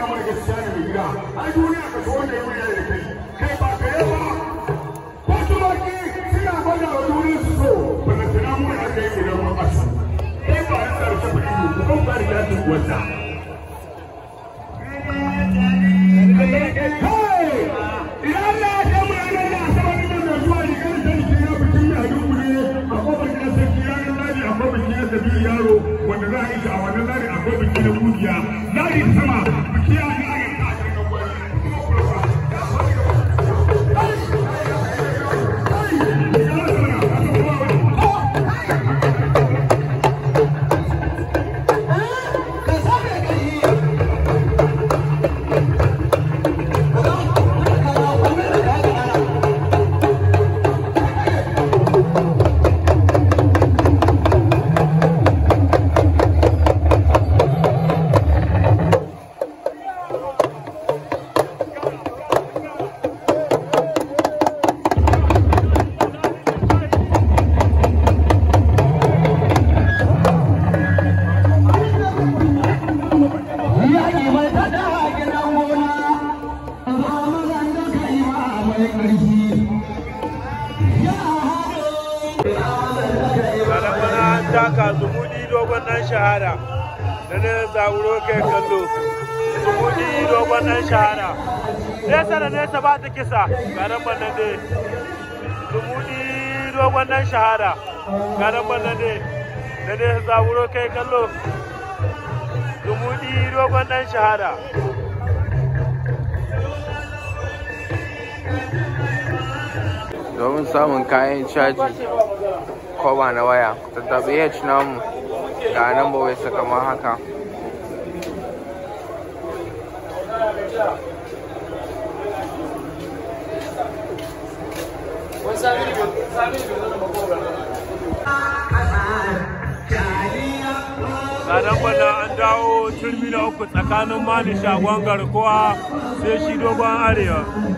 faɗa mana gaskiya ne mai gida ai duniya ka so wanda ya wuya da kai kai ba ka yi ba ko tumaki suna gwada wa duniya su so bana tana mu da aka yi idan mun asu kai ba ya tsara ta faɗi ne kuma ba da ta wata idan Allah ya kai mu ranar da asabar nan da zuwa rigar da ke ya bikin mai hadin a kofar gidan sarki ranar ladi akwai bikin na sabi yaro wanda za a yi shi a wannan ladi akwai biki na kungiya ladi sama biki ya ga ya ta cikin gwani taka zumudi dogon dan shahara da ne zaburo kai kallo zumudi dogon dan shahara nesa da nesa ba ta kisa garan bannan dai zumudi dogon dan shahara garan bannan dai da ne zaburo kai kallo zumudi dogon dan shahara domin samun kayan caji koba na waya tattabi h namu ga nan ba wai kamar haka Ranar bana an dawo turmi na uku tsakanin mani shagon garkuwa sai shi dogon arewa.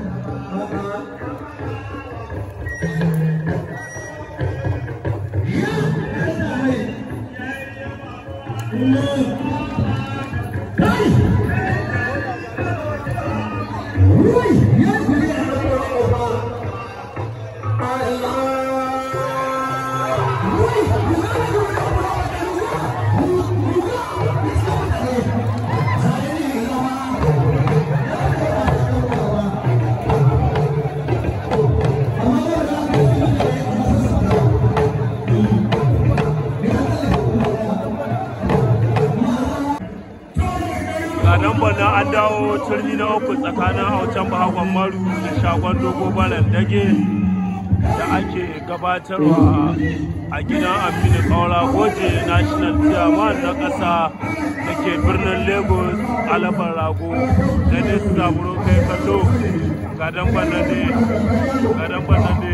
Ranar bana an dawo turmi na uku tsakanin haucan bahagwan maru da shagon dogo balan dage da ake gabatarwa a gidan aminu kaura goje national chairman na ƙasa da ke birnin lagos alabar rago da ne su zaburo kai kallo gadon bana ne gadon bana ne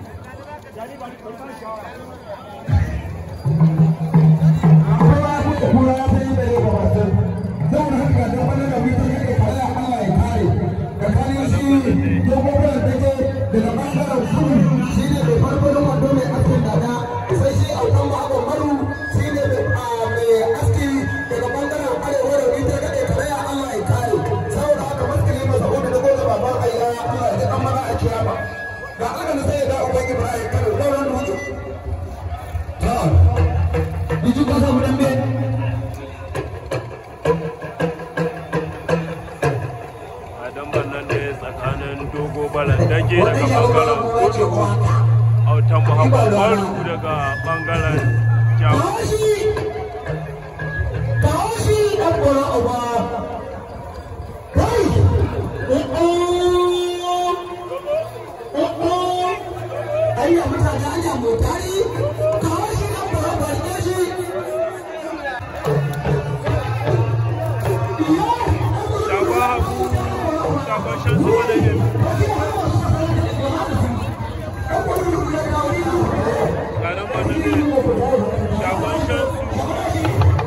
balandage daga bangaren kudu autan muhammad maru daga bangaren jamus Shagwa hagu, shagwa shan zuwa da yin garin madube shagon shansu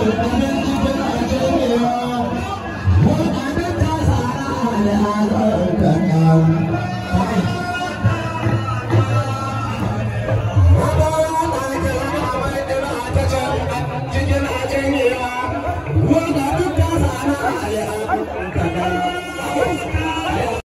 Thank you.